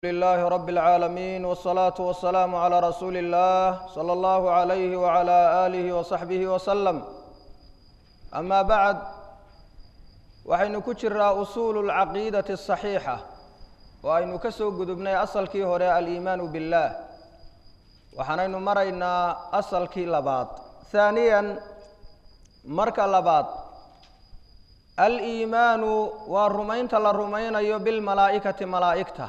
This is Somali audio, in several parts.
لله رب العالمين والصلاة والسلام على رسول الله صلى الله عليه وعلى آله وصحبه وسلم أما بعد waxaynu ku jiraa usuulu اlcaqiidati الصaxiixa oo aynu ka soo gudubnay asalkii hore aliimaanu biاllah waxaanaynu maraynaa asalkii labaad haaniyan marka labaad aliimaanu waa rumaynta la rumaynayo bilmalaa'ikati malaa'igta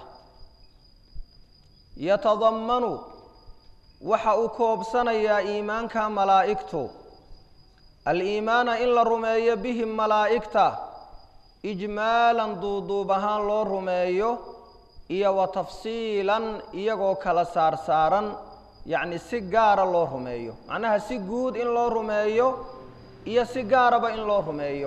yatadammanu waxa uu koobsanayaa iimaanka malaa'igtu aliimaana in la rumeeyo bihim malaa'igta ijmaalan duuduub ahaan loo rumeeyo iyo wa tafsiilan iyagoo kala saarsaaran yacni si gaara loo rumeeyo macnaha si guud in loo rumeeyo iyo si gaaraba in loo rumeeyo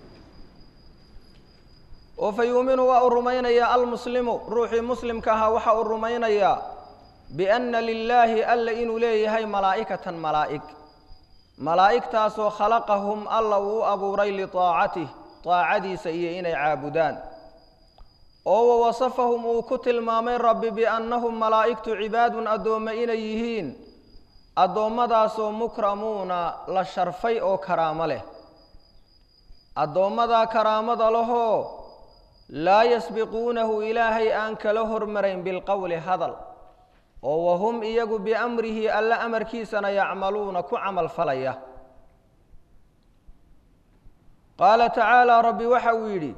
oo fa yuuminu waa uu rumaynayaa almuslimu ruuxii muslimka ahaa waxa uu rumaynayaa bianna lilaahi alla inuu leeyahay malaa'ikatan malaa'ig malaa'igtaasoo khalaqahum alla uu abuuray liaacatih daacadiisa iyo inay caabudaan oo wa wasafahum uu ku tilmaamay rabbi biannahum malaa'igtu cibaadun addoommo inay yihiin addoommadaasoo mukramuuna la sharfay oo karaamo leh addoommadaa karaamada lahoo laa yasbiquunahu ilaahay aan kala hormarayn bilqowli hadal oo wahum iyagu biamrihi alla amarkiisana yacmaluuna ku camal falaya qaala tacaala rabbi waxa uu yidhi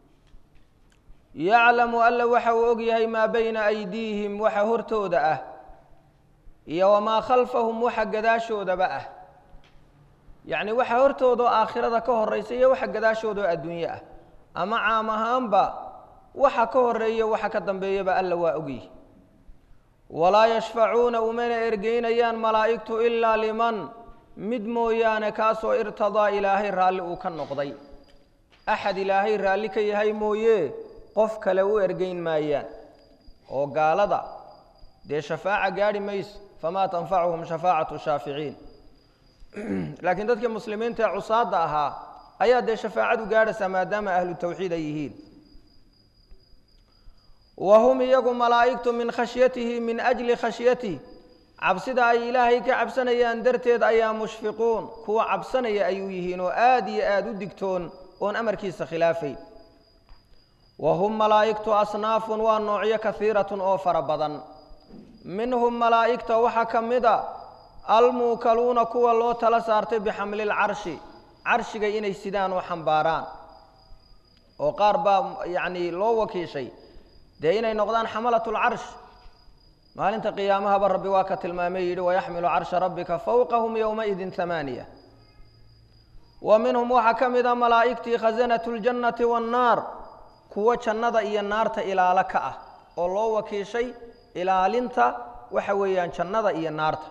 yaclamu alla waxa uu og yahay maa bayna aydiihim waxa hortooda ah iyo wamaa khalfahum waxa gadaashoodaba ah yacni waxa hortoodaoo aakhirada ka horaysa iyo waxa gadaashoodaoo adduunye ah ama caam ahaanba waxa ka horeeya waxa ka dambeeyaba alla waa ogyihi walaa yashfacuuna umana ergeynayaan malaa'igtu ilaa liman mid mooyaane kaasoo irtadaa ilaahay raalli uu ka noqday axad ilaahay raalli ka yahay mooye qof kale u ergeyn maayaan oo gaalada dee shafaaca gaadhi mayso famaa tanfacuhum shafaacatu shaaficiin laakiin dadkii muslimiinta ee cusaadda ahaa ayaa dee shafaacadu gaadhaysaa maadaama ahlu tawxiid ay yihiin wa hum iyagu malaa'igtu min khashyatihi min ajli khashyatih cabsida ay ilaahay ka cabsanayaan darteed ayaa mushfiquun kuwa cabsanaya ayuu yihiin oo aada iyo aada u digtoon oon amarkiisa khilaafayn wa hum malaa'igtu asnaafun waa noocyo kahiiratun oo fara badan minhum malaa'igta waxaa ka mid a almuukaluuna kuwa loo tala saartay bixamli lcarshi carshiga inay sidaan oo xambaaraan oo qaar baa yacni loo wakiishay dee inay noqdaan xamalat lcarsh maalinta qiyaamahaba rabbi waa ka tilmaamay yidhi wayaxmilu carsha rabbika fowqahum yowmaidin hamaaniya wa minhum waxaa ka mid a malaa'igtii khasanatu ljannati waannaar kuwo jannada iyo naarta ilaalo ka ah oo loo wakiishay ilaalinta waxa weeyaan jannada iyo naarta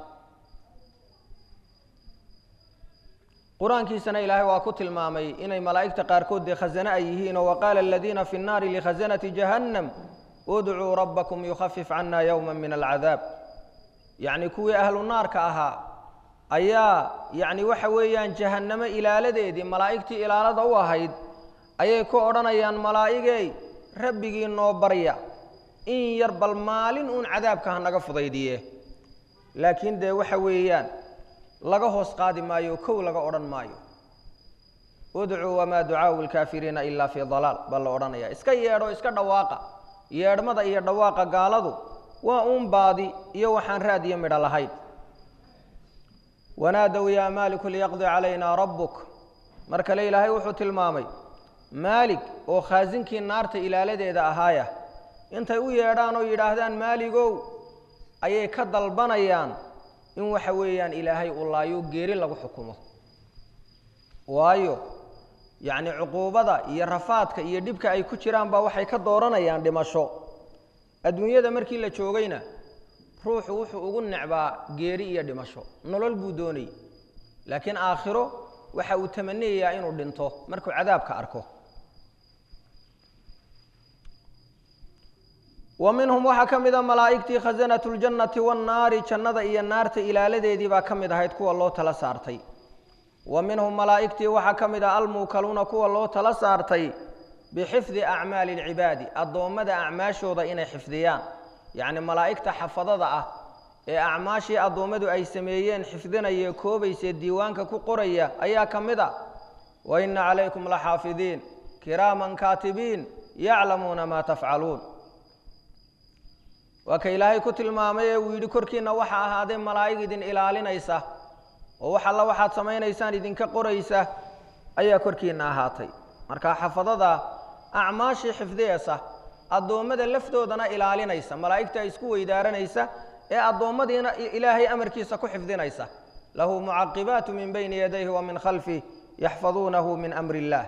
qur-aankiisana ilaahay waa ku tilmaamay inay malaa'igta qaarkood dee khasane ay yihiinoo waqaala aladiina fi nnaari likhasanati jahannam udcuu rabbakum yukhafif cana yowma min alcadaab yacni kuwii ahlu naarka ahaa ayaa yacni waxa weeyaan jahannamo ilaaladeedii malaa'igtii ilaalada u ahayd ayay ku odhanayaan malaa'igey rabbigii noo barya in yar bal maalin uun cadaabka ha naga fudaydiye laakiin dee waxa weeyaan laga hoos qaadi maayo kow laga odhan maayo udcuu wamaa ducaau lkaafiriina ilaa fii dalaal baa la odhanaya iska yeedho iska dhawaaqa yeedhmada iyo dhawaaqa gaaladu waa uun baadi iyo waxaan raad iyo midho lahayn wanaadow yaa maaliku liyaqdi calaynaa rabbuk mar kale ilaahay wuxuu tilmaamay maalig oo khaasinkii naarta ilaaladeeda ahaaya intay u yeedhaan oo yidhaahdaan maaligow ayay ka dalbanayaan in waxa weeyaan ilaahay uu laayo geeri lagu xukumo waayo yacni cuquubada iyo rafaadka iyo dhibka ay ku jiraan baa waxay ka dooranayaan dhimasho adduunyada markii la joogayna ruuxu wuxuu ugu necbaa geeri iyo dhimasho nolol buu doonayay laakiin aakhiro waxa uu tamaniyayaa inuu dhinto markuu cadaabka arko wa minhum waxaa ka mid a malaa'igtii khasanatu ljannati waannaari jannada iyo naarta ilaaladeedii baa ka mid ahayd kuwa loo tala saartay wa minhum malaa'igtii waxaa ka mid ah almuukaluuna kuwa loo tala saartay bixifdi acmaali alcibaadi addoommada acmaashooda inay xifdiyaan yacni malaa'igta xafadada ah ee acmaashii addoommadu ay sameeyeen xifdinaya koobaysee diiwaanka ku qoraya ayaa ka mid a wa inna calaykum laxaafidiin kiraaman kaatibiin yaclamuuna maa tafcaluun waa ka ilaahay ku tilmaamay ee uu yidhi korkiinna waxaa ahaaday malaa'ig idin ilaalinaysa oo wax alla waxaad samaynaysaan idinka qoraysa ayaa korkiinna ahaatay marka xafadada acmaashii xifdiyeysa addoommada lafdoodana ilaalinaysa malaa'igta isku weydaaranaysa ee addoommadiina ilaahay amarkiisa ku xifdinaysa lahu mucaqibaatu min bayni yadayhi wa min khalfih yaxfaduunahu min amri illaah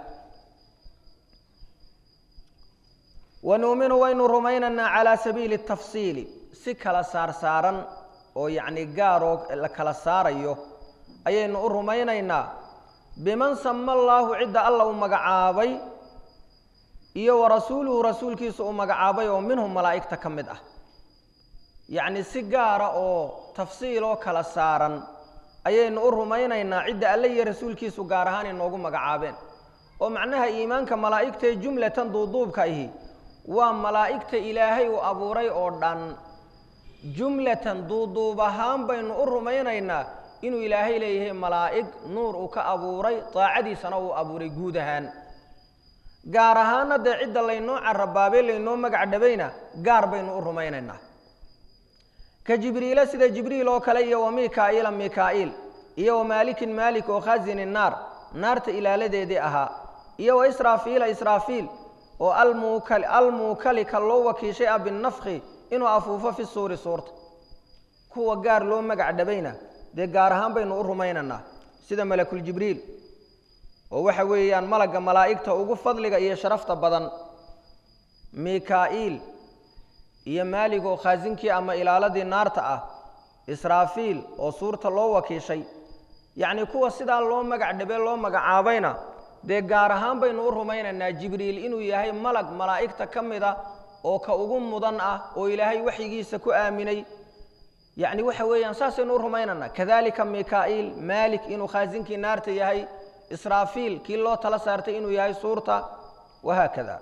wanuuminu waynu rumaynaynaa calaa sabiili tafsiili si kala saarsaaran oo yacni gaaroo la kala saarayo ayaynu u rumaynaynaa biman sama allaahu cidda alla u magacaabay iyo wa rasuuluhu rasuulkiisa u magacaabay oo minhum malaa'igta ka mid ah yacni si gaara oo tafsiil oo kala saaran ayaynu u rumaynaynaa cidda alle iyo rasuulkiisu gaar ahaan inoogu magacaabeen oo macnaha iimaanka malaa'igtae jumlatan duuduubka ahi waa malaa'igta ilaahay uu abuuray oo dhan jumlatan duuduub ahaan baynu u rumaynaynaa inuu ilaahay leeyahay malaa'ig nuur uu ka abuuray daacadiisana uu abuuray guud ahaan gaar ahaana dee cidda laynoo carabaabay laynoo magac dhabayna gaar baynu u rumaynaynaa ka jibriile sida jibriil oo kale iyo wa mikaa'iila mikaa'iil iyo wa maalikin maalik oo khasini naar naarta ilaaladeedii ahaa iyo wa israafiila israafiil oo almuukali almuukali ka loo wakiishay ah binafki inuu afuufo fi suuri suurta kuwa gaar loo magac dhabayna dee gaar ahaan baynu u rumaynaynaa sida malakuljibriil oo waxa weeyaan malagga malaa'igta ugu fadliga iyo sharafta badan mikaa'iil iyo maalig oo khaasinkii ama ilaaladii naarta ah israafiil oo suurta loo wakiishay yacnii kuwa sidaa loo magac dhabe loo magacaabayna dee gaar ahaan baynu u rumaynaynaa jibriil inuu yahay malag malaa'igta ka mid a oo ka ugu mudan ah oo ilaahay waxyigiisa ku aaminay yacni waxa weeyaan saasaynu u rumaynaynaa kadalika mikaa'iil maalik inuu khaasinkii naarta yahay israafiil kii loo tala saartay inuu yahay suurta wahaakada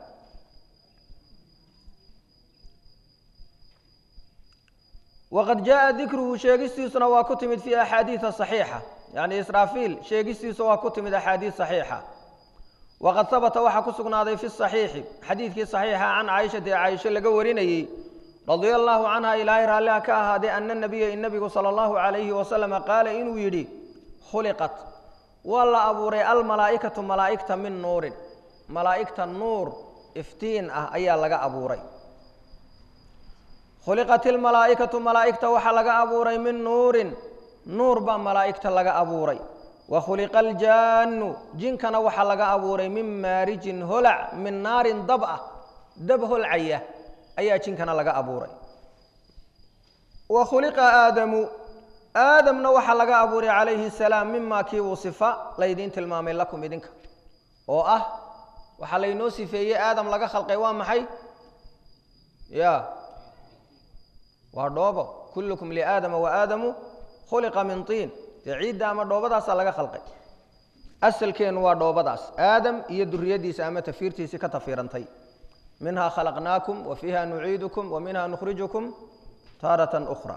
waqad jaءa dikruhu sheegistiisuna waa ku timid fi axaadiida صaxiixa yani israafiil sheegistiisa waa ku timid axaadiid صaxiixa waqad habata waxaa ku sugnaaday fi صaxiixi xadiidkii صaxiixa can caaishata ee caaisho laga warinayey radia allahu canha ilaahay raalliha ka ahaadee ana nabiya in nabigu salى اllahu عalayhi wasalama qaala inuu yidhi khuliqat waa la abuuray almalaa'ikatu malaa'igta min nuurin malaa'igta nuur iftiin ah ayaa laga abuuray khuliqat ilmalaa'ikatu malaa'igta waxaa laga abuuray min nuurin nuur baa malaa'igta laga abuuray wa khuliqa aljaannu jinkana waxaa laga abuuray min maarijin holac min naarin dab ah dab holcaya ayaa jinkana laga abuuray wa khuliqa aadamu aadamna waxaa laga abuuray calayhi salaam mimaa kii uu sifa laydiin tilmaamay lakum idinka oo ah waxaa laynoo sifeeyey aadam laga khalqay waa maxay ya waa dhoobo kullukum liaadama waaadamu khuliqa min tiin dee ciidda ama dhoobadaasaa laga khalqay asalkeennu waa dhoobadaas aadam iyo duriyadiisa ama tafiirtiisii ka tafiirantay minhaa khalaqnaakum wa fiiha nuciidukum wa minha nukhrijukum taaratan ukhra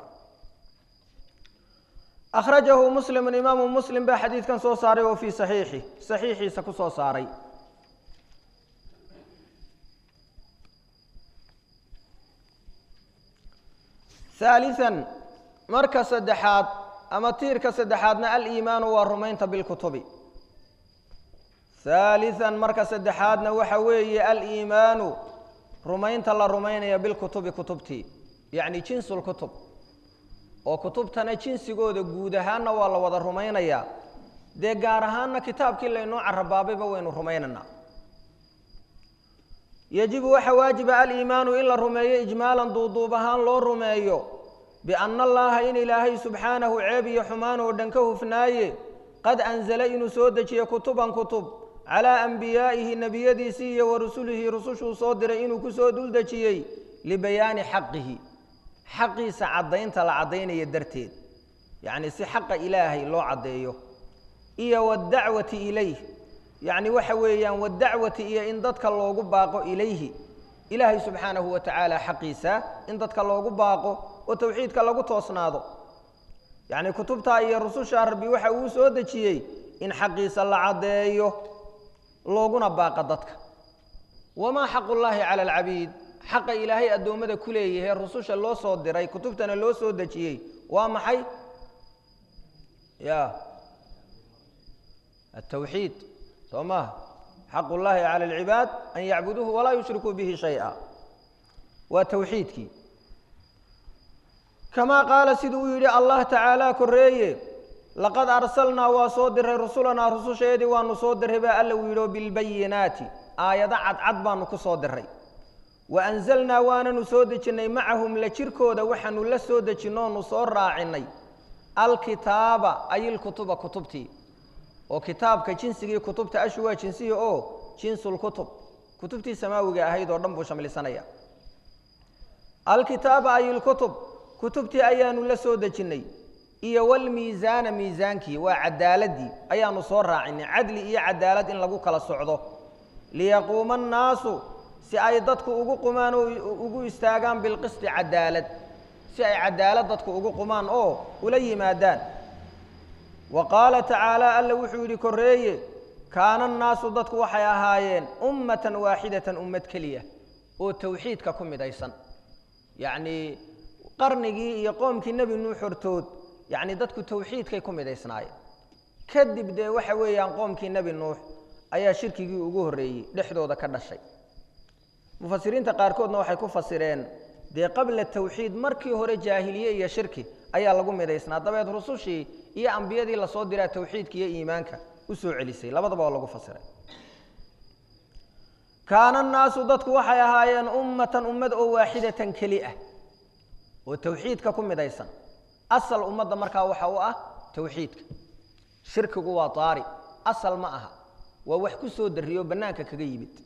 akhrajahu muslimu imaamu muslim baa xadiidkan soo saaray oo fii saxiixi saxiixiisa ku soo saaray haalian marka saddexaad ama tiirka saddexaadna aliimaanu waa rumaynta bilkutubi haalian marka saddexaadna waxa weeye aliimaanu rumaynta la rumaynaya bilkutubi kutubtii yacni jinsulkutub oo kutubtana jinsigooda guud ahaanna waa la wada rumaynayaa dee gaar ahaanna kitaabkii laynoo carabaabayba waynu rumaynaynaa yajibu waxa waajiba aliimaanu in la rumeeyo ijmaalan duuduub ahaan loo rumeeyo bianna allaha in ilaahay subxaanahu ceeb iyo xumaan oo dhan ka hufnaaye qad anzala inuu soo dejiye kutuban kutub calaa ambiyaa'ihi nebiyadiisii iyo wa rusulihi rusushuu soo diray inuu ku soo dul dejiyey libayaani xaqihi xaqiisa caddaynta la caddaynaya darteed yacni si xaqa ilaahay loo caddeeyo iyo waddacwati ilayh yacni waxa weeyaan waddacwati iyo in dadka loogu baaqo ilayhi ilaahay subxaanahu wa tacaala xaqiisa in dadka loogu baaqo oo towxiidka lagu toosnaado yacni kutubtaa iyo rususha rabbi waxa uu soo dejiyey in xaqiisa la caddeeyo looguna baaqa dadka wamaa xaqullaahi cala alcabiid xaqa ilaahay addoommada ku leeyahay rususha loo soo diray kutubtana loo soo dejiyey waa maxay ya altawxiid soo maha xaqu llaahi cala alcibaad an yacbuduuhu walaa yushrikuu bihi shay'a waa towxiidkii kamaa qaala siduu uu yidhi allah tacaala koreeye laqad arsalnaa waa soo diray rusulanaa rususheedii waanu soo diray baa alla uu yidhi oo bilbayinaati aayado cadcad baanu ku soo diray wa anzalnaa waananu soo dejinnay macahum la jirkooda waxaanu la soo dejinnoonu soo raacinay alkitaaba ay ilkutuba kutubtii oo kitaabka jinsigii kutubta ashu waa jinsihii oo jinsulkutub kutubtii samaawiga ahayd oo dhan buu shamlisanaya alkitaaba ay ilkutub kutubtii ayaanu la soo dejinnay iyo walmiisaana miisaankii waa cadaaladii ayaanu soo raacinay cadli iyo cadaalad in lagu kala socdo liyaquuma annaasu si ay dadku ugu qumaan oo ugu istaagaan bilqisti cadaalad si ay cadaalad dadku ugu qumaan oo ula yimaadaan wa qaala tacaala alla wuxuu yidhi korreeye kaana annaasu dadku waxay ahaayeen ummatan waaxidatan ummad keliya oo towxiidka ku midaysan yacnii qarnigii iyo qoomkii nebi nuux hortood yacni dadku towxiidkay ku midaysnaayeen kadib dee waxa weeyaan qoomkii nebi nuux ayaa shirkigii ugu horreeyey dhexdooda ka dhashay mufasiriinta qaarkoodna waxay ku fasireen dee qabla tawxiid markii hore jaahiliye iyo shirki ayaa lagu midaysnaa dabeed rusushii iyo ambiyadii lasoo diraa tawxiidka iyo iimaanka u soo celisay labadaba oo lagu fasiray kaana annaasu dadku waxay ahaayeen ummatan ummad oo waaxidatan keli ah oo tawxiidka ku midaysan asal ummadda markaa waxa u ah tawxiidka shirkigu waa daari asal ma aha waa wax ku soo darriyo bannaanka kaga yimid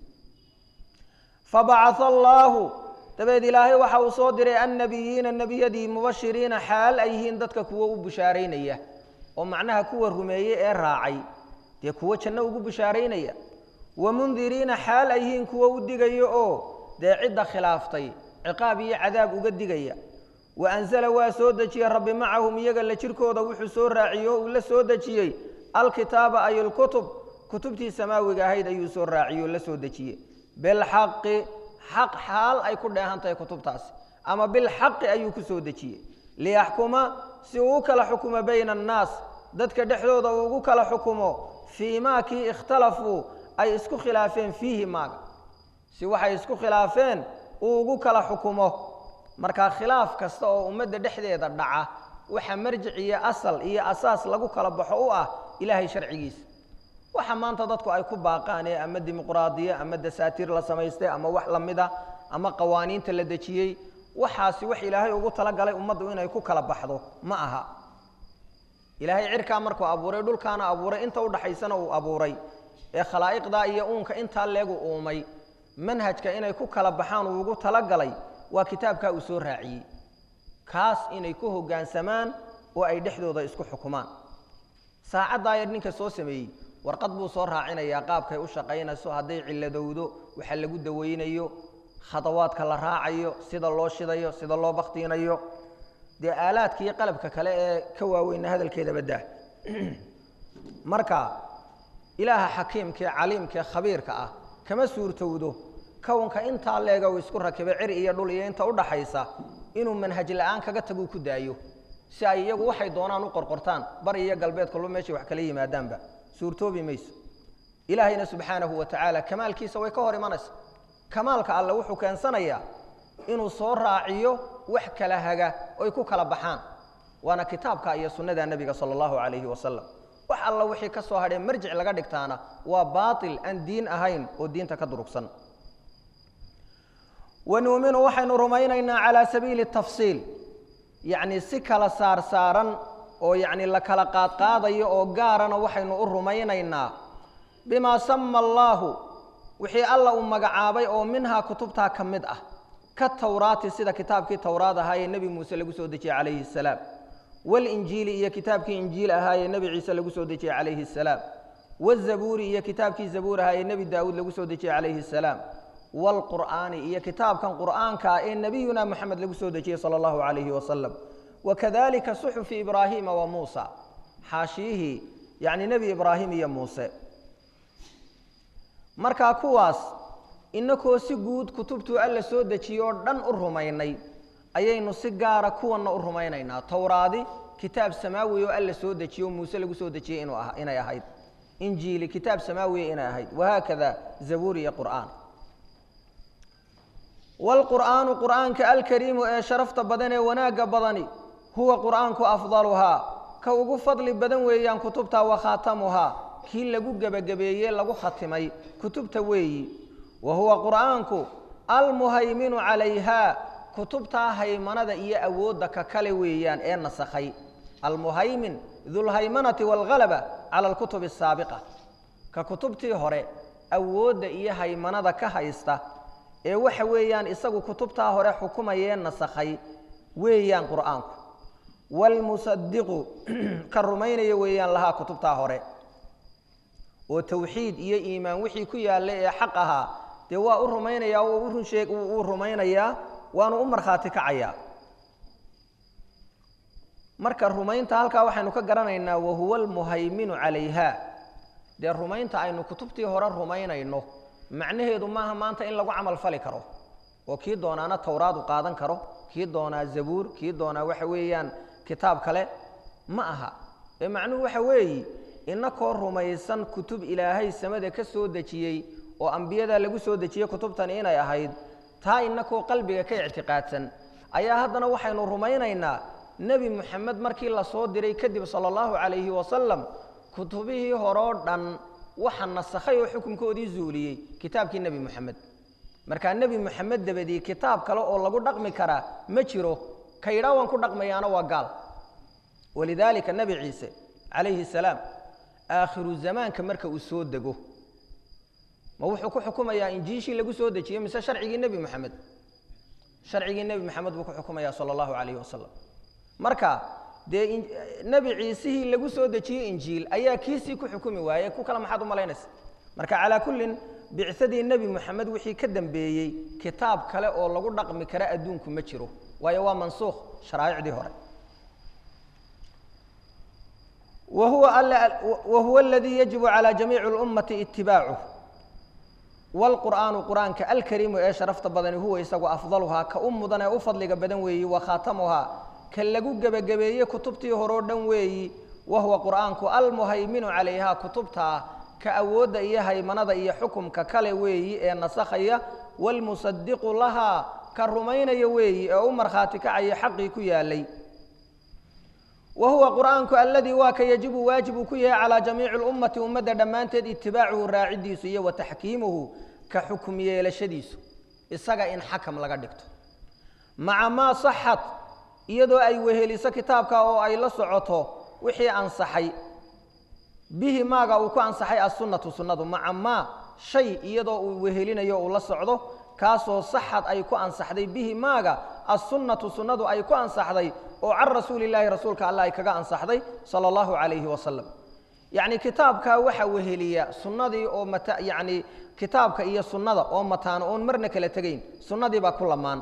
fabacaa allaahu dabeed ilaahay waxa uu soo diray annabiyiina nebiyadii mubashiriina xaal ay yihiin dadka kuwo u bushaaraynaya oo macnaha kuwa rumeeyey ee raacay dee kuwo janno ugu bushaaraynaya wa mundiriina xaal ay yihiin kuwo u digaya oo dee cidda khilaaftay ciqaab iyo cadaab uga digaya wa anzala waa soo dejiyey rabbi macahum iyaga la jirkooda wuxuu soo raaciyey oo uu la soo dejiyey alkitaaba ay alkutub kutubtii samaawiga ahayd ayuu soo raaciyey oo la soo dejiyey bilxaqi xaq xaal ay ku dheehan tahay kutubtaasi ama bilxaqi ayuu ku soo dejiyey liyaxkuma si uu u kala xukumo bayna annaas dadka dhexdooda uu ugu kala xukumo fii maa kii ikhtalafuu ay isku khilaafeen fiihi maaga si waxay isku khilaafeen uu ugu kala xukumo markaa khilaaf kasta oo ummadda dhexdeeda dhaca waxa marjic iyo asal iyo asaas lagu kala baxo u ah ilaahay sharcigiisa waxa maanta dadku ay ku baaqaan ee ama dimuqraadiye ama dasaatiir la samaystay ama wax lamida ama qawaaniinta la dejiyey waxaasi wax ilaahay ugu talagalay ummaddu inay ku kala baxdo ma aha ilaahay cirkaa markuu abuuray dhulkaana abuuray inta udhaxaysana uu abuuray ee khalaa'iqdaa iyo uunka intaa leegu uumay manhajka inay ku kala baxaan uu ugu talagalay waa kitaabkaa uu soo raaciyey kaas inay ku hoggaansamaan oo ay dhexdooda isku xukumaan saacaddaa yar ninka soo sameeyey warqad buu soo raacinayaa qaabkay u shaqaynayso hadday cilladowdo waxa lagu dawaynayo khadawaadka la raacayo sida loo shidayo sida loo baktiinayo dee aalaadka iyo qalabka kale ee ka waaweyna hadalkeeda baddaa marka ilaaha xakiimkaee caliimkaee khabiirka ah kama suurtowdo kownka intaa leega uu isku rakibay cir iyo dhul iyo inta udhaxaysa inuu manhaj la-aan kaga taguu ku daayo si ay iyagu waxay doonaan u qorqortaan bari iyo galbeed kalba meeshay wax kala yimaadaanba suurtoobi mayso ilaahayna subxaanahu wa tacaala kamaalkiisa way ka hor imanaysa kamaalka alle wuxuu keensanayaa inuu soo raaciyo wax kala haga oy ku kala baxaan waana kitaabka iyo sunnada nebiga sala allahu calayhi wasalam wax alla wixii ka soo hadhee marjic laga dhigtaana waa baatil aan diin ahayn oo diinta ka durugsan wanuuminu waxaynu rumaynaynaa calaa sabiili tafsiil yacni si kala saar saaran oo yacni la kala qaadqaadayo oo gaarana waxaynu u rumaynaynaa bimaa sama allaahu wixii alla uu magacaabay oo minhaa kutubtaa ka mid ah ka tawraati sida kitaabkii towraad ahaa ee nebi muuse lagu soo dejiyey calayhi asalaam walinjiili iyo kitaabkii injiil ahaa ee nebi ciise lagu soo dejiyey calayhi asalaam wazabuuri iyo kitaabkii zabuur ahaa ee nebi daa'uud lagu soo dejiyey calayhi asalaam waalqur'aani iyo kitaabkan qur'aanka ah ee nebiyuna moxamed lagu soo dejiyey sala allahu calayhi wasalam wakadalika suxufi ibraahiima wa muusa xaashiyihii yacni nebi ibraahim iyo muuse markaa kuwaas inakoo si guud kutubtuu alla soo dejiyey oo dhan u rumaynay ayaynu si gaara kuwanna u rumaynaynaa towraadi kitaab samaawi oo alla soo dejiye oo muuse lagu soo dejiyey inuu ah inay ahayd injiili kitaab samaawiya inay ahayd wahaakada zabuur iyo qur'aan waalqur'aanu qur'aanka alkariimu ee sharafta badan ee wanaagga badani huwa qur'aanku afdaluhaa ka ugu fadli badan weeyaan kutubta wa khaatamuhaa kii lagu gebagabeeyey lagu khatimay kutubta weeyi wa huwa qur'aanku almuhayminu calayhaa kutubtaa haymanada iyo awoodda ka kale weeyaan ee nasakhay almuhaymin dulhaymanati waalghalaba cala alkutubi asaabiqa ka kutubtii hore awoodda iyo haymanada ka haysta ee waxa weeyaan isagu kutubtaa hore xukumayee nasakhay weeyaan qur'aanku waalmusadiqu ka rumaynaya weeyaan lahaa kutubtaa hore oo tawxiid iyo iimaan wixii ku yaalla ee xaq ahaa dee waa u rumaynayaa oo u runsheeg uu rumaynayaa waanu u markhaati kacayaa marka rumaynta halkaa waxaynu ka garanaynaa wahuwa almuhayminu calayha dee rumaynta aynu kutubtii hore rumaynayno macnaheedu maaha maanta in lagu camal fali karo oo kii doonaana towraadu qaadan karo kii doonaa zabuur kii doonaa waxa weeyaan kitaab kale ma aha ee macnuhu waxa weeyi inakoo rumaysan kutub ilaahay samada ka soo dejiyey oo ambiyada lagu soo dejiyey kutubtani inay ahayd taa inakoo qalbiga ka ictiqaadsan ayaa haddana waxaynu rumaynaynaa nebi moxamed markii la soo diray kadib sala allahu calayhi wasalam kutubihii horoo dhan waxa nasakhay oo xukunkoodii zuuliyey kitaabkii nebi moxamed markaa nebi moxamed dabadii kitaab kale oo lagu dhaqmi karaa ma jiro ka yidhaa waan ku dhaqmayaana waa gaal walidaalika nebi ciise calayhi salaam aakhiru zamaanka marka uu soo dego ma wuxuu ku xukumayaa injiishii lagu soo dejiyey mise sharcigii nebi moxamed sharcigii nebi moxamed buu ku xukumayaa sala allahu calayhi wasalam marka dee nebi ciisihii lagu soo dejiyey injiil ayaa kiisii ku xukumi waayey ku kale maxaad u malaynaysa marka calaa kullin bicsadii nebi moxamed wixii ka dambeeyey kitaab kale oo lagu dhaqmi kara adduunku ma jiro waayo waa mansuukh sharaa'icdii hore wahuwa aladii yajibu calى jamiici اlummati itibaacuh wاlqur'aanu qur'aanka alkariimu ee sharafta badani huwa isagu afdaluhaa ka u mudan ee u fadliga badan weeyi wa khaatamuhaa ka lagu gebagabeeyey kutubtii horeo dhan weeyi wa huwa qur'aanku almuhayminu calayhaa kutubtaa ka awoodda iyo haymanada iyo xukumka kale weeyi ee nasakhaya wاlmusadiqu lahaa ka rumaynaya weeyi ee u markhaati kacaya xaqii ku yaalay wa huwa qur'aanku aladii waa ka yajibu waajib uu ku yahay calaa jamiici اlummati ummadda dhammaanteed itibaacuhu raacidiisu iyo wa taxkiimuhu ka xukum yeelashadiisu isaga in xakam laga dhigto maca maa saxat iyadoo ay weheliso kitaabka oo ay la socoto wixii ansaxay bihi maaga uu ku ansaxay assunnatu sunnadu maca maa shay iyadoo uu wehelinayo uu la socdo kaasoo saxad ay ku ansaxday bihi maaga assunnatu sunnadu ay ku ansaxday oo can rasuuli illaahi rasuulka allah ay kaga ansaxday sala allahu calayhi wasalam yacni kitaabkaa waxaa weheliya sunnadii oo mata yacni kitaabka iyo sunnada oo mataano oon marna kala tegayn sunnadii baa ku lamaan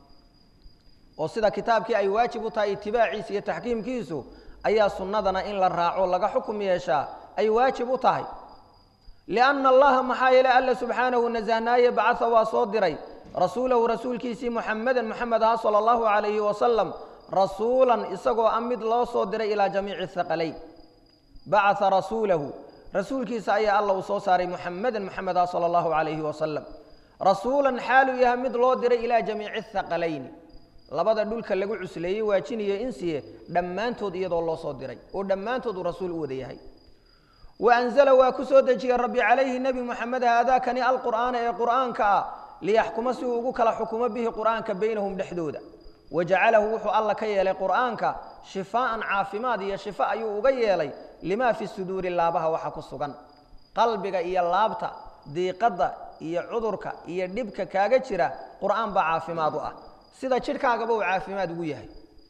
oo sida kitaabkii ay waajib u tahay itibaaciisa iyo taxkiimkiisu ayaa sunnadana in la raaco laga xukum yeeshaa ay waajib u tahay lianna allaha maxaa yeele alla subxaanahu nasahnaaye bacaa waa soo diray rasuulahu rasuulkiisii muxamedan moxamed aha sala allahu calayhi wasalam rasuulan isagoo a mid loo soo diray ilaa jamiici haqalayn bacaa rasuulahu rasuulkiisa ayaa alla uu soo saaray muxamedan moxamed ah sala allahu calayhi wasalam rasuulan xaaluu yahay mid loo diray ilaa jamiici haqalayni labada dhulka lagu cusleeyey waajiniyo insiye dhammaantood iyadoo loo soo diray oo dhammaantood uu rasuul u wada yahay wa anzala waa ku soo dejiyey rabbi calayhi nebi moxamed haadaakani alqur'aana ee qur'aanka ah liyaxkuma si uu ugu kala xukumo bihi qur'aanka baynahum dhexdooda wajacalahu wuxuu alla ka yeelay qur'aanka shifaa'an caafimaad iyo shifa ayuu uga yeelay limaa fi suduuri laabaha waxa ku sugan qalbiga iyo laabta diiqadda iyo cudurka iyo dhibka kaaga jira qur'aan baa caafimaad u ah sida jidhkaagaba uu caafimaad ugu yahay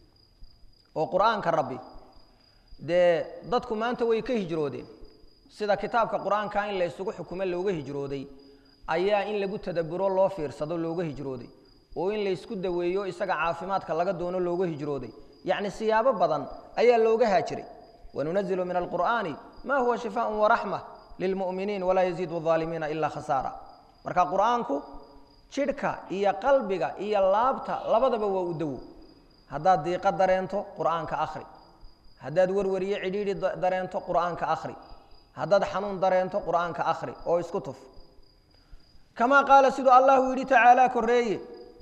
oo qur'aanka rabbi dee dadku maanta way ka hijroodeen sida kitaabka qur'aanka in la ysugu xukumo looga hijrooday ayaa in lagu tadaburo loo fiirsado looga hijrooday oo in laysku daweeyo isaga caafimaadka laga doono looga hijrooday yacni siyaabo badan ayaa looga haajiray wanunazilu min alqur'aani ma huwa shifaaءun waraxma lilmu'miniin walaa yaziidu الظaalimiina ilaa khasaara marka qur'aanku jidhka iyo qalbiga iyo laabta labadaba waa u dawo haddaad diiqo dareento qur'aanka akhri haddaad werwariyo cidhiidhi dareento qur'aanka akhri haddaad xanuun dareento qur'aanka akhri oo isku tuf kamaa qaala siduu allahu yidhi tacaalaa korreeye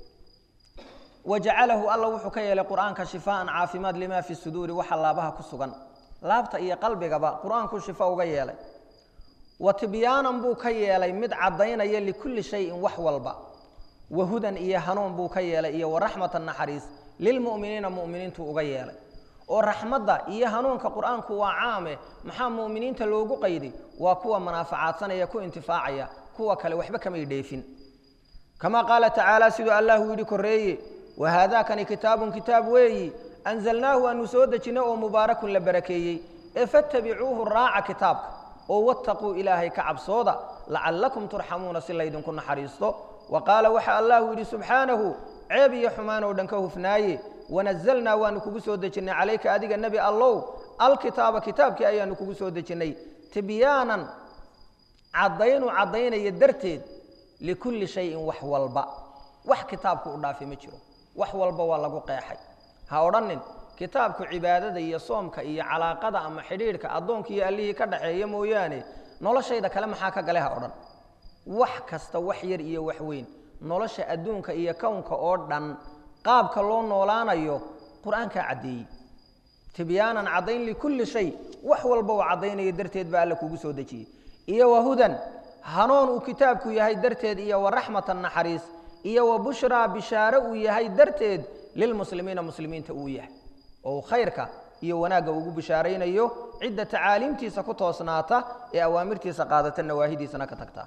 wajacalahu alla wuxuu ka yeelay qur'aanka shifaaan caafimaad limaa fi suduuri waxa laabaha ku sugan laabta iyo qalbigaba qur'aanku shifa uga yeelay wa tibyaanan buu ka yeelay mid caddaynaya likulli shayin wax walba wahudan iyo hanuun buu ka yeelay iyo waraxmatan naxariis lilmu'miniina mu'miniintuu uga yeelay oo raxmadda iyo hanuunka qur'aanku waa caame maxaa mu'miniinta loogu qayday waa kuwa manaafacaadsanaya ku intifaacaya kuwa kale waxba kamay dheefin kamaa qaala tacaala siduu allahu yidhi korreeye wahaadaakani kitaabun kitaab weeyi anzalnaahu aanu soo dejinay oo mubaarakun la barakeeyey ee fattabicuuhu raaca kitaabka oo wattaquu ilaahay ka cabsooda lacallakum turxamuuna si laydinku naxariisto wa qaala waxa allahu yidhi subxaanahu ceeb iyo xumaan oo dhan ka hufnaaye wanazalnaa waanu kugu soo dejinnay calayka adiga nebi allow alkitaaba kitaabkii ayaanu kugu soo dejinnay tibyaanan caddaynu caddaynaya darteed likulli shayin wax walba wax kitaabku u dhaafi ma jiro wax walba waa lagu qeexay ha odhanin kitaabku cibaadada iyo soomka iyo calaaqada ama xidhiidhka addoonka iyo allihii ka dhaxeeya mooyaane noloshayda kale maxaa ka gale ha odhan wax kasta wax yar iyo wax weyn nolosha adduunka iyo kownka oo dhan qaabka loo noolaanayo qur-aankaa caddeeyey tibyaanan caddayn likulli shay wax walba uu caddaynayo darteed baa alla kugu soo dejiyey iyo wahudan hanuun uu kitaabku yahay darteed iyo waraxmatan naxariis iyo wa bushraa bishaare uu yahay darteed lilmuslimiina muslimiinta uu yahay oo khayrka iyo wanaagga ugu bishaaraynayo cidda tacaaliimtiisa ku toosnaata ee awaamirtiisa qaadata nawaahidiisana ka tagta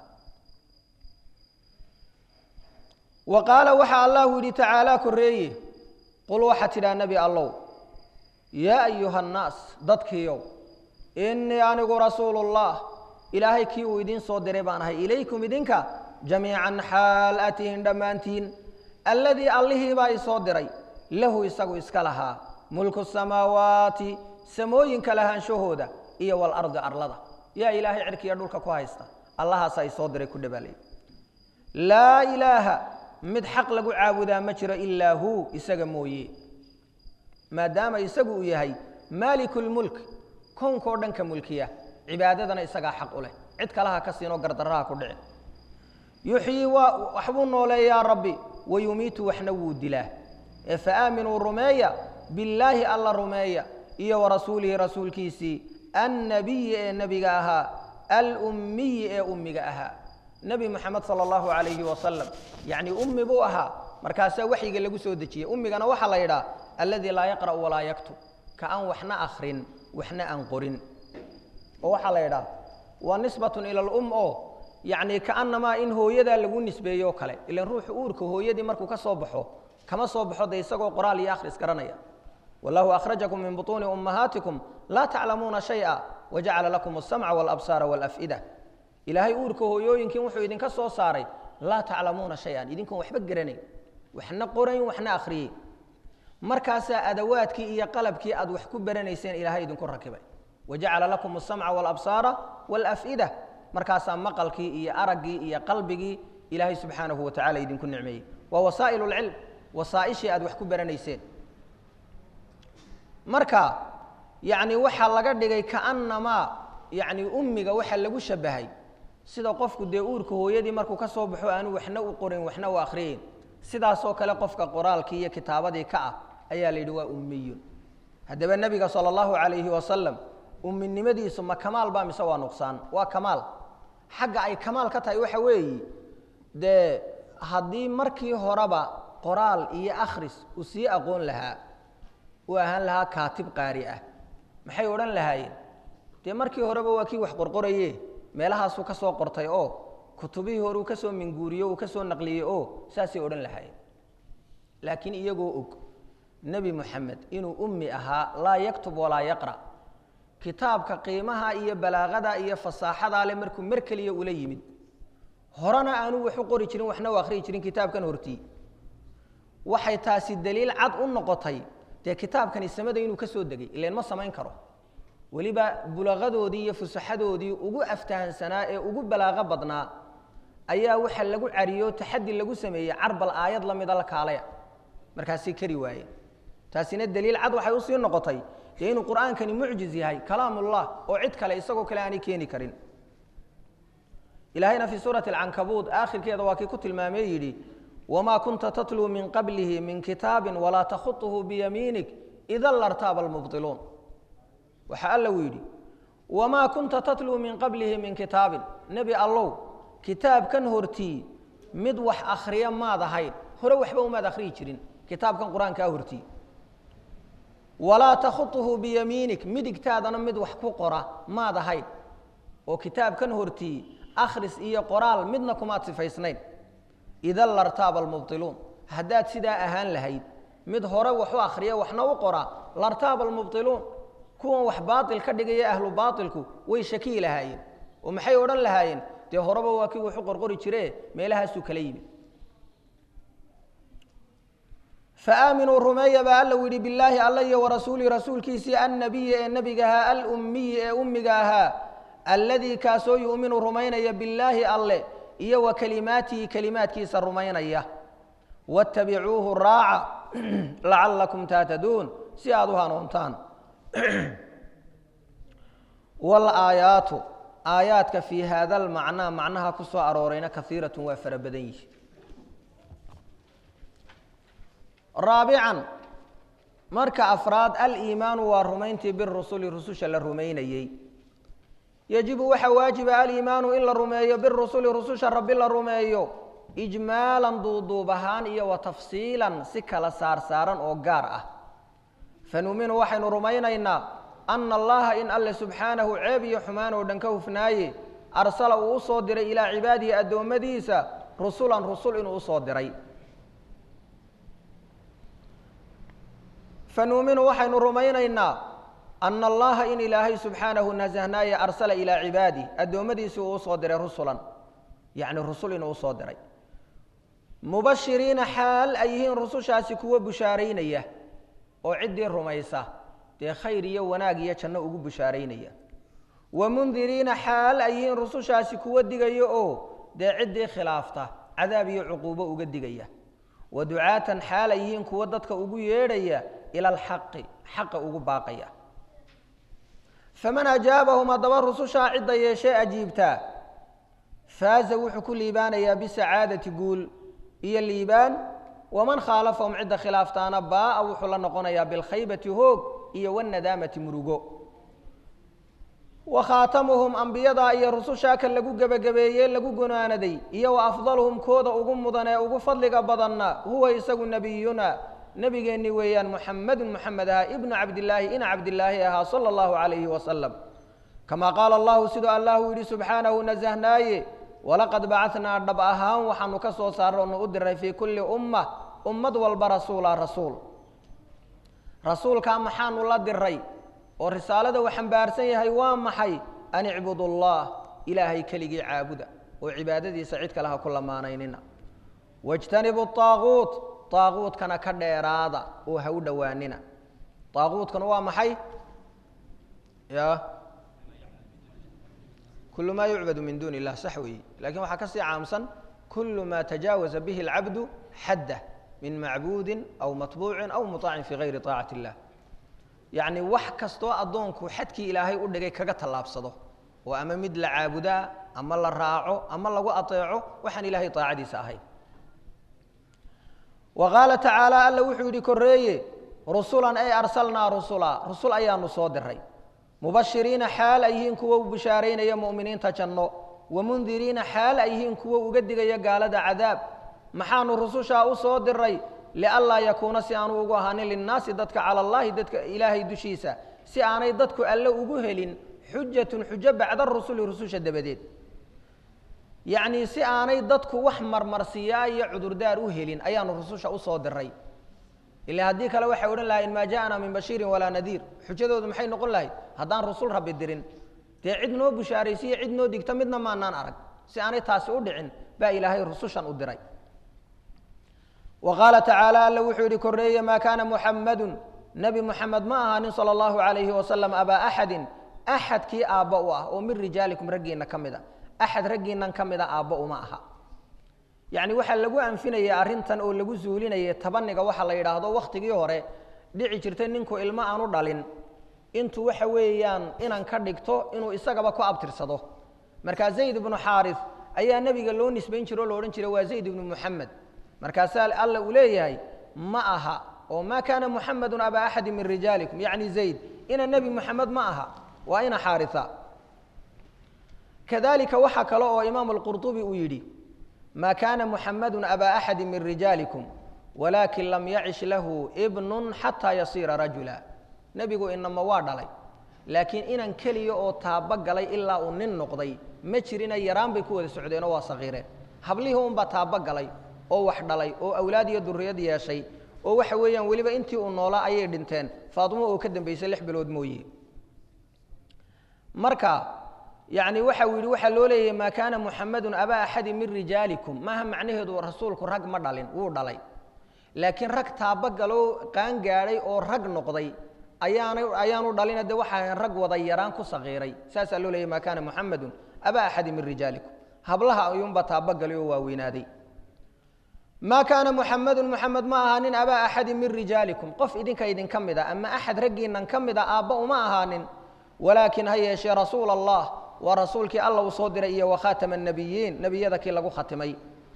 wa qaala waxaa allahu yidhi tacaalaa korreeye qul waxaa tidhaha nebi allow yaa ayuha annaas dadkiiow innii anigu rasuulullah ilaahay kii uu idiin soo diray baan ahay ilaykum idinka jamiican xaal atihin dhammaantiin alladii allihii baa isoo diray lahu isagu iska lahaa mulku samaawaati samooyinka lahaanshahooda iyo walardi arlada yaa ilaahay cirkiiyo dhulka ku haysta allahaasaa isoo diray ku dhabaalay laa ilaaha mid xaq lagu caabudaa ma jiro ilaa huu isaga mooye maadaama isagu uu yahay maalikulmulk kownkao dhan ka mulkiya cibaadadana isagaa xaq u leh cid kalaha ka siinoo gardarraha ku dhici yuxyii waa waxbuu nooleeyaa rabbi wayumiitu waxna wuu dilaa ee faaaminuu rumeeya billaahi alla rumeeya iyo warasuulihi rasuulkiisii annabiyi ee nebiga ahaa alummiyi ee ummiga ahaa nebi moxamed sala allahu calayhi wasalam yacni ummi buu ahaa markaasaa waxyiga lagu soo dejiyey ummigana waxaa la yidhaha alladii laa yaqra'u walaa yaktub ka aan waxna akhrin waxna aan qorin oo waxaa la yidhaha waa nisbatun ila alum oo yacni kaannamaa in hooyadaa lagu nisbeeyo kale ilan ruuxu uurka hooyadii markuu ka soo baxo kama soo baxo de isagoo qoraal iyo akhris garanaya wallahu akhrajakum min butuuni ummahaatikum laa taclamuuna shay'a wajacala lakum alsamca walabsaara walaf'ida ilaahay uurka hooyooyinkiin wuxuu idinka soo saaray laa taclamuuna shay-an idinkoon waxba garanayn waxna qorayn waxna akhriyey markaasaa adawaadkii iyo qalabkii aad wax ku baranayseen ilaahay idinku rakibay wajacala lakum alsamca walabsaara walaf'ida markaasaa maqalkii iyo araggii iyo qalbigii ilaahay subxaanahu wa tacala idinku nicmeeyey waa wasaa'il lcilm wasaa'ishii aad wax ku baranayseen marka yacni waxaa laga dhigay kaannamaa yacni ummiga waxaa lagu shabahay sida qofku dee uurka hooyadii markuu ka soo baxo aanu waxna u qorin waxna u akhriyeyn sidaasoo kale qofka qoraalkii iyo kitaabadii ka ah ayaa la yidhi waa ummiyun haddaba nebiga sala allahu calayhi wasalam umminimadiisu ma kamaal baa mise waa nuqsaan waa kamaal xagga ay kamaal ka tahay waxa weeyi dee haddii markii horeba qoraal iyo akhris uu sii aqoon lahaa uu ahaan lahaa kaatib qaari ah maxay odhan lahaayeen dee markii horeba waa kii wax qorqoraye meelahaasuu ka soo qortay oo kutubihii hore uu ka soo minguuriyo uu ka soo naqliyey oo saasay odhan lahaayeen laakiin iyagoo og nebi moxamed inuu ummi ahaa laa yaktub walaa yaqra' kitaabka qiimaha iyo balaaqada iyo fasaaxadaa le markuu mar keliya ula yimid horena aanu wax u qori jirin waxna u akhriyi jirin kitaabkan hortii waxay taasi daliil cad u noqotay dee kitaabkani samada inuu ka soo degay ileen ma samayn karo weliba bulaqadoodii iyo fusaxadoodii ugu aftahansanaa ee ugu balaaqo badnaa ayaa waxa lagu cariyo taxadi lagu sameeyey carbal aayad la mida la kaalaya markaasay kari waayeen taasina daliil cad waxay usii noqotay dee inuu qur'aankani mucjiz yahay kalaamullah oo cid kale isagoo kale aanay keeni karin ilaahayna fii suurati alcankabuud aakhirkeeda waa kii ku tilmaamee yidhi wamaa kunta tatluu min qablihi min kitaabin walaa takhuطuhu biyamiinik idan lartaaba almubdiluun waxaa alla uu yidhi wamaa kunta tatluu min qablihi min kitaabin nebi allow kitaabkan hortii mid wax akhriya maad ahayn hore waxba umaad akhriyi jirin kitaabkan qur-aankaa hortii walaa takhuطuhu biyamiinik midigtaadana mid wax ku qora maad ahayn oo kitaabkan hortii akhris iyo qoraal midna kumaad sifaysnayn idan lartaaba almubdiluun haddaad sidaa ahaan lahayd mid hore wax u akhriya waxna u qora lartaaba almubdiluun kuwan wax baail ka dhigaya ahlu baailku way shakiyi lahaayeen oo maxay odhan lahaayeen dee horeba waa kii waxu qorqori jire meelahaasuu kala yimid faaaminuu rumeeya baa alla u yidhi bilaahi alla iyo warasuulihi rasuulkiisii annabiyi ee nebigahaa alummiyi ee ummiga ahaa alladii kaasoo yu'minu rumaynaya billaahi alle iyo wa kalimaatihi kelimaadkiisa rumaynaya wattabicuuhu raaca lacallakum taataduun si aada u hanuuntaan walaayaatu aayaadka fii haada almacnaa macnaha ku soo aroorayna kaiiratun waa fara badan yihi raabican marka afraad aliimaanu waa rumayntii birusuli rususha la rumaynayey yajibu waxaa waajiba aliimaanu in la rumeeyo birusuli rususha rabbi la rumeeyo ijmaalan duuduub ahaan iyo wa tafsiilan si kala saarsaaran oo gaar ah fanuminu waxaynu rumaynaynaa ana allaha in alle subxaanahu ceeb iyo xumaan oo dhan ka hufnaaye arsala uu u soo diray ilaa cibaadihi addoommadiisa rusulan rusul inuu usoo diray fanuuminu waxaynu rumaynaynaa ana allaha in ilaahay subxaanahu nasahnaaye arsala ilaa cibaadih addoommadiisii uu usoo diray rusulan yacni rusul inuu usoo diray mubashiriina xaal ay yihiin rusushaasi kuwo bushaaraynaya oo ciddii rumaysa dee khayr iyo wanaag iyo janno ugu bushaaraynaya wa mundiriina xaal ay yihiin rusushaasi kuwo digaya oo dee ciddii khilaafta cadaab iyo cuquubo uga digaya wa ducaatan xaal ay yihiin kuwo dadka ugu yeedhaya ila alxaqi xaqa ugu baaqaya faman ajaabahum haddaba rusushaa cidda yeeshee ajiibtaa faaza wuxuu ku liibaanayaa bisacaadati guul iyo liibaan waman khaalafahum cidda khilaaftaana baaa wuxuu la noqonayaa bilkhaybati hoog iyo wanadaamati murugo wa khaatamuhum ambiyadaa iyo rusushaa kan lagu gebagabeeyey lagu gunaanaday iyo wa afdaluhum kooda ugu mudan ee ugu fadliga badanna huwa isagu nebiyuna nebigeenni weeyaan muxamedun muxamed ahaa ibnu cabdillaahi ina cabdillaahi ahaa sala allahu calayhi wasalam kamaa qaala allahu siduu allahu yidhi subxaanahu nasahnaaye walaqad bacadnaa dhab ahaan waxaanu ka soo saarra onu u diray fii kulli umma ummad walba rasuula rasuul rasuulkaa maxaanu la diray oo risaalada uu xambaarsan yahay waa maxay an icbudu allah ilaahay keligii caabuda oo cibaadadiisa cid kale ha ku lamaanaynina wajtanibu aaquut aaquutkana ka dheeraada oo ha u dhowaanina aaquutkana waa maxay ya kul ma yucbadu min duuni illah sax weeye lakin waxaa kasii caamsan kul ma tajaawaza bihi اlcabdu xaddah min macbuudin aw matbuucin aw muطaacin fi gayri طaacati اllah yacni wax kastoo addoonku xadkii ilaahay u dhigay kaga tallaabsado oo ama mid la caabudaa ama la raaco ama lagu ateeco waxaan ilahay طaacadiisa ahayn wa qaala tacaala alla wuxuu yidhi koreeye rusulan ay arsalnaa rusula rusul ayaanu soo diray mubashiriina xaal ay yihiin kuwo u bishaaraynaya mu'miniinta janno wamundiriina xaal ay yihiin kuwo uga digaya gaalada cadaab maxaanu rusushaa u soo diray lianlaa yakuuna si aanu ugu ahaanin linnaasi dadka cala allaahi dadka ilaahay dushiisa si aanay dadku alle ugu helin xujatun xujo bacda rusuli rususha dabadeed yacnii si aanay dadku wax marmarsiyaa iyo cudurdaar u helin ayaanu rususha usoo diray ila haddii kale waxay odhan lahayn maa ja'ana min bashiirin walaa nadiir xujadoodu maxay noqon lahayd haddaan rusul rabbi dirin dee cid noo bushaaraysiiyo cid noo digta midna maanaan arag si aanay taasi u dhicin baa ilaahay rusushan u diray wa qaala tacaala alla wuxuu yidhi korreeye maa kaana muxammadun nebi muxamed ma ahaanin sala allahu calayhi wasalam abaa axadin axadkii aabba u ah oo min rijaalikum raggiinna ka mid a axad raggiinnan ka mida aabba uma aha yacni waxaa lagu anfinayay arrintan oo lagu zuulinayay tabaniga waxa la yidhaahdo wakhtigii hore dhici jirtay ninku ilmo aanu dhalin intuu waxa weeyaan inan ka dhigto inuu isagaba ku abtirsado markaa zayd ibnu xaaris ayaa nebiga loo nisbayn jire oo lo odhan jiray waa zayd ibnu muxamed markaasaa alla uu leeyahay ma aha oo maa kaana muxamedun abaa axadi min rijaalikum yacni zayd ina nebi muxamed ma aha waa ina xaarisa kadalika waxaa kale oo imaamu alqurطubi uu yidhi ma kana muxamadu abaa axadi min rijaalikum walaakin lam yacish lahu ibnu xataa yasiira rajula nebigu inama waa dhalay laakiin inan keliya oo taabo galay ilaa uu nin noqday ma jirina yaraan bay ku wada socdeenoo waa sakiireen hablihii unbaa taabo galay oo wax dhalay oo awlaad iyo duriyad yeeshay oo waxa weeyaan weliba intii uu noolaa ayay dhinteen faatimo oo ka dambaysay lix bilood mooye marka yani waxa uu yidhi waxaa loo leeyahay maa kaana muxamadu abaa axadi min rijaalikum maaha macnaheedu rasuulku rag ma dhalin wuu dhalay laakiin rag taabagalo qaan gaadhay oo rag noqday ayaana ayaanu dhalina de waxa ahayn rag wada yaraan ku sakiiray saasaa loo leeyahy maa kaana muxamadu abaa axadi min rijaalikum hablaha ayuunba taabagalay oo waaweynaaday maa kaana muxamadu muxamed ma ahaanin abaa axadi min rijaalikum qof idinka idinka mid a ama axad raggiinan ka mid a aabba uma ahaanin walaakin ha yeeshee rasuula allah waa rasuulkii alla uu soo diray iyo wakhaatama الnabiyiin nebiyada kii lagu khatimay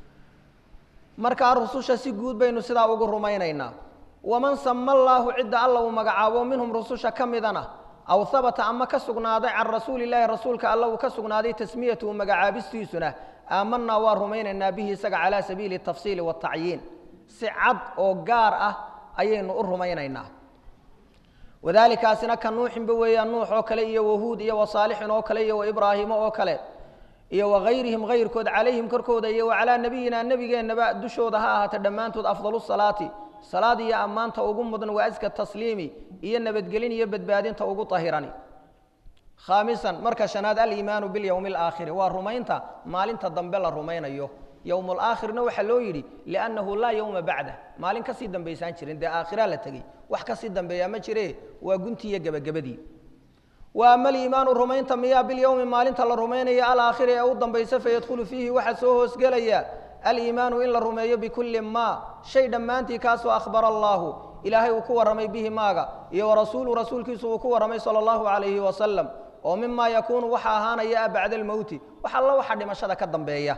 markaa rususha si guud baynu sidaa ugu rumaynaynaa waman sama allaahu cidda alla uu magacaabo minhum rususha ka midana aw habata ama ka sugnaaday can rasuuli illaahi rasuulka alla uu ka sugnaaday tasmiyatuhu magacaabistiisuna aamanaa waa rumaynaynaa bihi isaga calaa sabiili الtafsiili waالtacyiin si cad oo gaar ah ayaynu u rumaynaynaa wadalikaasina ka nuuxinba weeyaan nuux oo kale iyo wahuud iyo wasaalixin oo kale iyo waibraahimo oo kale iyo wagayrihim hayrkood calayhim korkooda iyo wacalaa nebiyina nebigeennaba dushooda ha ahaata dhammaantood afdalu salaati salaad iyo ammaanta ugu mudan wa aska tasliimi iyo nabadgelin iyo badbaadinta ugu tahirani khaamisan marka shanaad aliimaanu bilyowmi alaakhiri waa rumaynta maalinta dambe la rumaynayo yowm alaakhirna waxaa loo yidhi liannahu laa yowma bacdah maalin kasii dambaysaan jirin dee aakhiraa la tegey wax kasii dambeeyaa ma jire waa guntii iyo gebagabadii wa ama aliimaanu rumaynta miyaa bilyowmi maalinta la rumaynaya alaakhiri ee u dambaysa fayadkhulu fiihi waxaa soo hoosgelaya aliimaanu in la rumeeyo bikulli maa shay dhammaantii kaasoo akhbara allaahu ilaahay uu ku warramay bihi maaga iyo warasuulu rasuulkiisu uu ku warramay sala allahu calayhi wasalam oo mimaa yakuunu waxa ahaanaya bacda almowti wax alla waxa dhimashada ka dambeeya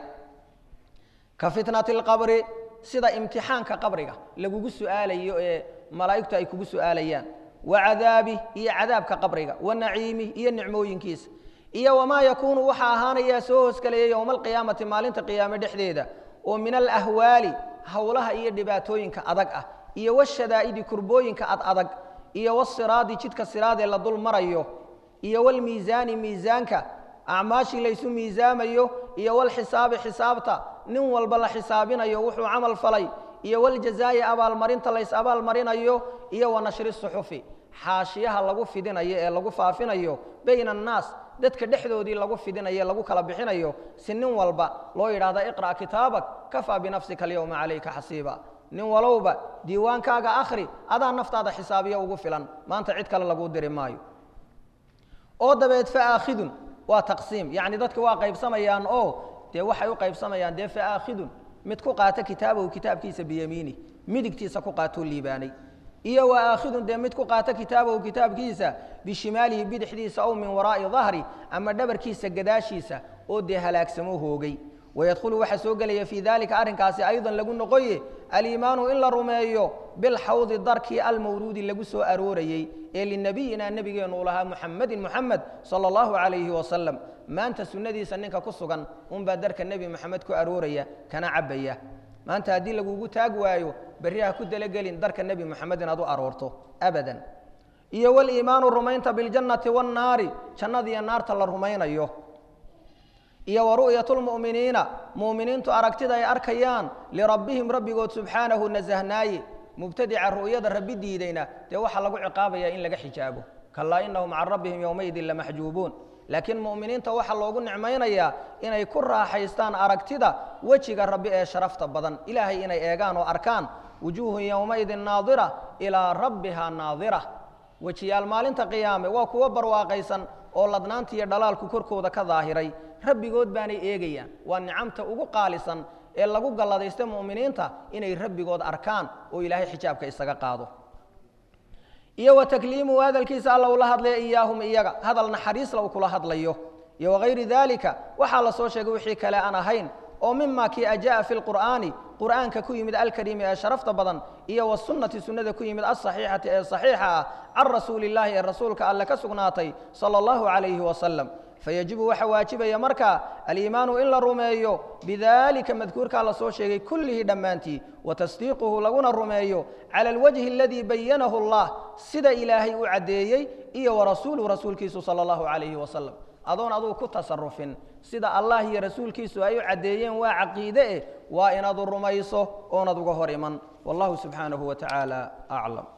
ka fitnati alqabri sida imtixaanka qabriga lagugu su'aalayo ee malaa'igtu ay kugu su'aalayaan wa cadaabih iyo cadaabka qabriga wa naciimih iyo nicmooyinkiisa iyo wamaa yakuunu waxa ahaanayaa soo hoosgelaya yowma alqiyaamati maalinta qiyaame dhexdeeda oo min alahwaali howlaha iyo dhibaatooyinka adag ah iyo washadaa'idi kurbooyinka ad adag iyo wasiraadi jidka siraadee la dul marayo iyo walmiisaani miisaanka acmaashii laysu miisaamayo iyo walxisaabi xisaabta nin walba la xisaabinayo wuxuu camal falay iyo waljazaa'i abaalmarinta lays abaalmarinayo iyo wa nashri suxufi xaashiyaha lagu fidinayo ee lagu faafinayo bayna annaas dadka dhexdoodii lagu fidinayo e lagu kala bixinayo si nin walba loo yidhahda iqra' kitaabak kafaa binafsika alyowma calayka xasiiba nin walowba diiwaankaaga akhri adaa naftaada xisaabiyo ugu filan maanta cid kale laguu diri maayo oo dabeed faakhidun waa taqsiim yacni dadka waa qaybsamayaan oo dee waxay u qaybsamayaan dee faakhidun mid ku qaata kitaabahu kitaabkiisa biyamiini midigtiisa ku qaatoo liibaanay iyo wa aakhidun dee mid ku qaata kitaabahu kitaabkiisa bishimaalihi bidixdiisa ow min waraa'i dahri ama dhabarkiisa gadaashiisa oo dee halaagsamo hoogay wayadkhulu waxaa soo gelaya fii dalika arrinkaasi aydan lagu noqoye aliimaanu in la rumeeyo bilxawdi darkii almawruudi lagu soo aroorayey ee linebiyina nebigeennu u lahaa muxamedin muxamed sala allahu calayhi wasalam maanta sunnadiisa ninka ku sugan unbaa darka nebi moxamed ku arooraya kana cabbaya maanta haddii lagugu taag waayo berri ha ku dalagelin darka nebi moxamed inaad u aroorto abadan iyo waliimaanu rumaynta biljannati wannaari jannadiiyo naarta la rumaynayo iyo wa ru'yatulmu'miniina mu'miniintu aragtida ay arkayaan lirabbihim rabbigood subxaanahu nasahnaaye mubtadica ru'yada rabbi diidayna dee waxaa lagu ciqaabayaa in laga xijaabo kalaa inahum can rabbihim yowmaydin lamaxjuubuun laakiin mu'miniinta waxaa loogu nicmaynayaa inay ku raaxaystaan aragtida wejiga rabbi ee sharafta badan ilaahay inay eegaan oo arkaan wujuuhun yowmaidin naadira ilaa rabbiha naadira wejiyaal maalinta qiyaame waa kuwo barwaaqaysan oo ladnaanta iyo dhalaalku korkooda ka daahiray rabbigood baanay eegayaan waa nicamta ugu qaalisan ee lagu galladaysta mu'miniinta inay rabbigood arkaan oo ilaahay xijaabka isaga qaado iyo wa takliimuhu hadalkiisa alla ula hadlaya iyaahum iyaga hadal naxariisla uu kula hadlayo iyo wagayri daalika waxaa la soo sheegay wixii kale aan ahayn oo mima kii ajaa fi lqur'aani qur'aanka ku yimid alkariimi ee sharafta badan iyo wasunnati sunnada ku yimid alsaxiixati ee saxiixa ah can rasuuli illaahi ee rasuulka alle ka sugnaatay sala allahu calayhi wasalam fayajibu waxa waajibaya markaa aliimaanu in la rumeeyo bidalika madkuurkaa la soo sheegay kullihi dhammaantii wa tasdiiquhu laguna rumeeyo cala alwajhi aladii bayanahu allah sida ilaahay u caddeeyey iyo warasuuluhu rasuulkiisu sala allahu calayhi wasalam adoon aduu ku tasarufin sida allah iyo rasuulkiisu ay u caddeeyeen waa caqiide eh waa inaad rumayso oonad uga hor iman wallahu subxaanahu wa tacaala aclam